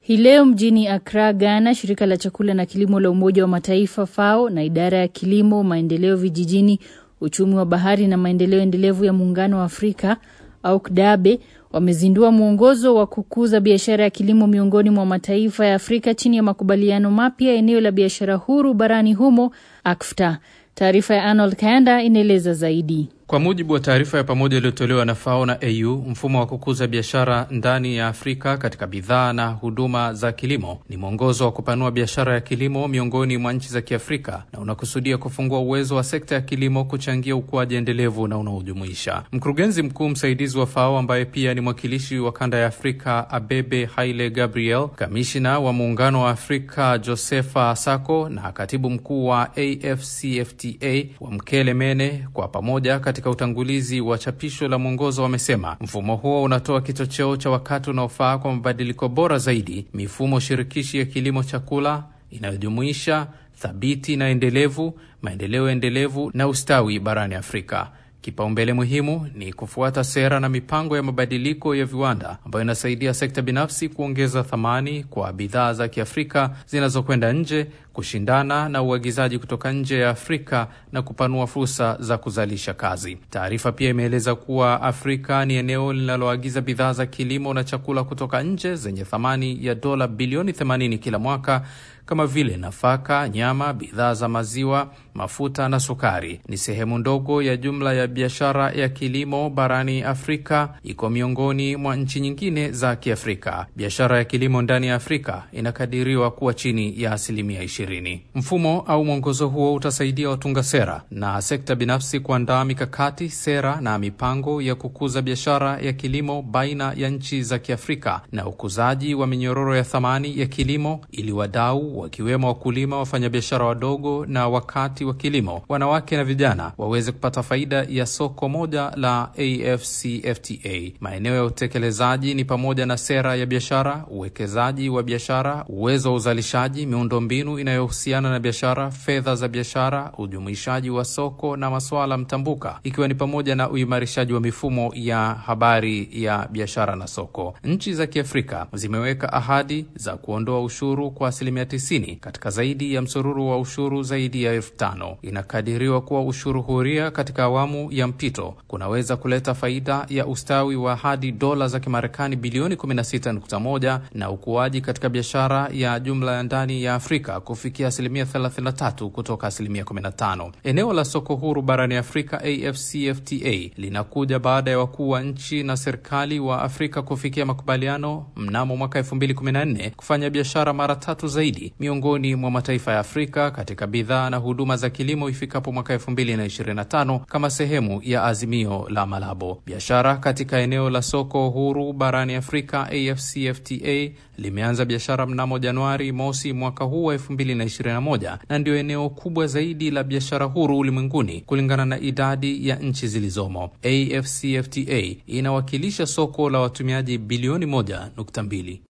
Hii leo mjini Accra, Ghana, shirika la chakula na kilimo la Umoja wa Mataifa FAO na idara ya kilimo, maendeleo vijijini, uchumi wa bahari na maendeleo endelevu ya Muungano wa Afrika au KDABE wamezindua mwongozo wa kukuza biashara ya kilimo miongoni mwa mataifa ya Afrika chini ya makubaliano mapya ya eneo la biashara huru barani humo AfCFTA. Taarifa ya Arnold Kayanda inaeleza zaidi. Kwa mujibu wa taarifa ya pamoja iliyotolewa na FAO na AU, mfumo wa kukuza biashara ndani ya Afrika katika bidhaa na huduma za kilimo ni mwongozo wa kupanua biashara ya kilimo miongoni mwa nchi za Kiafrika na unakusudia kufungua uwezo wa sekta ya kilimo kuchangia ukuaji endelevu na unaojumuisha. Mkurugenzi mkuu msaidizi wa FAO ambaye pia ni mwakilishi wa kanda ya Afrika Abebe Haile Gabriel, kamishina wa muungano wa Afrika Josefa Sako na katibu mkuu wa AfCFTA wa Mkele Mene kwa pamoja katika utangulizi wa chapisho la mwongozo wamesema mfumo huo unatoa kichocheo cha wakati unaofaa kwa mabadiliko bora zaidi, mifumo shirikishi ya kilimo chakula inayojumuisha thabiti na endelevu, maendeleo endelevu na ustawi barani Afrika. Kipaumbele muhimu ni kufuata sera na mipango ya mabadiliko ya viwanda ambayo inasaidia sekta binafsi kuongeza thamani kwa bidhaa za Kiafrika zinazokwenda nje, kushindana na uagizaji kutoka nje ya Afrika na kupanua fursa za kuzalisha kazi. Taarifa pia imeeleza kuwa Afrika ni eneo linaloagiza bidhaa za kilimo na chakula kutoka nje zenye thamani ya dola bilioni 80 kila mwaka kama vile nafaka, nyama, bidhaa za maziwa, mafuta na sukari. Ni sehemu ndogo ya jumla ya biashara ya kilimo barani Afrika, iko miongoni mwa nchi nyingine za Kiafrika. Biashara ya kilimo ndani ya Afrika inakadiriwa kuwa chini ya asilimia ishirini. Mfumo au mwongozo huo utasaidia watunga sera na sekta binafsi kuandaa mikakati, sera na mipango ya kukuza biashara ya kilimo baina ya nchi za Kiafrika na ukuzaji wa minyororo ya thamani ya kilimo ili wadau wakiwemo wakulima, wafanyabiashara wadogo na wakati wa kilimo, wanawake na vijana waweze kupata faida ya soko moja la AfCFTA. Maeneo ya utekelezaji ni pamoja na sera ya biashara, uwekezaji wa biashara, uwezo wa uzalishaji, miundombinu inayohusiana na biashara, fedha za biashara, ujumuishaji wa soko na masuala mtambuka, ikiwa ni pamoja na uimarishaji wa mifumo ya habari ya biashara na soko. Nchi za Kiafrika zimeweka ahadi za kuondoa ushuru kwa asilimia katika zaidi ya msururu wa ushuru zaidi ya elfu tano. Inakadiriwa kuwa ushuru huria katika awamu ya mpito kunaweza kuleta faida ya ustawi wa hadi dola za Kimarekani bilioni 16.1 na ukuaji katika biashara ya jumla ya ndani ya Afrika kufikia asilimia 33 kutoka asilimia 15. Eneo la soko huru barani Afrika AfCFTA linakuja baada ya wakuu wa nchi na serikali wa Afrika kufikia makubaliano mnamo mwaka 2014 kufanya biashara mara tatu zaidi miongoni mwa mataifa ya Afrika katika bidhaa na huduma za kilimo ifikapo mwaka elfu mbili na ishirini na tano kama sehemu ya azimio la Malabo. Biashara katika eneo la soko huru barani Afrika AfCFTA limeanza biashara mnamo Januari mosi mwaka huu wa elfu mbili na ishirini na moja na ndio eneo kubwa zaidi la biashara huru ulimwenguni kulingana na idadi ya nchi zilizomo. AfCFTA inawakilisha soko la watumiaji bilioni moja nukta mbili.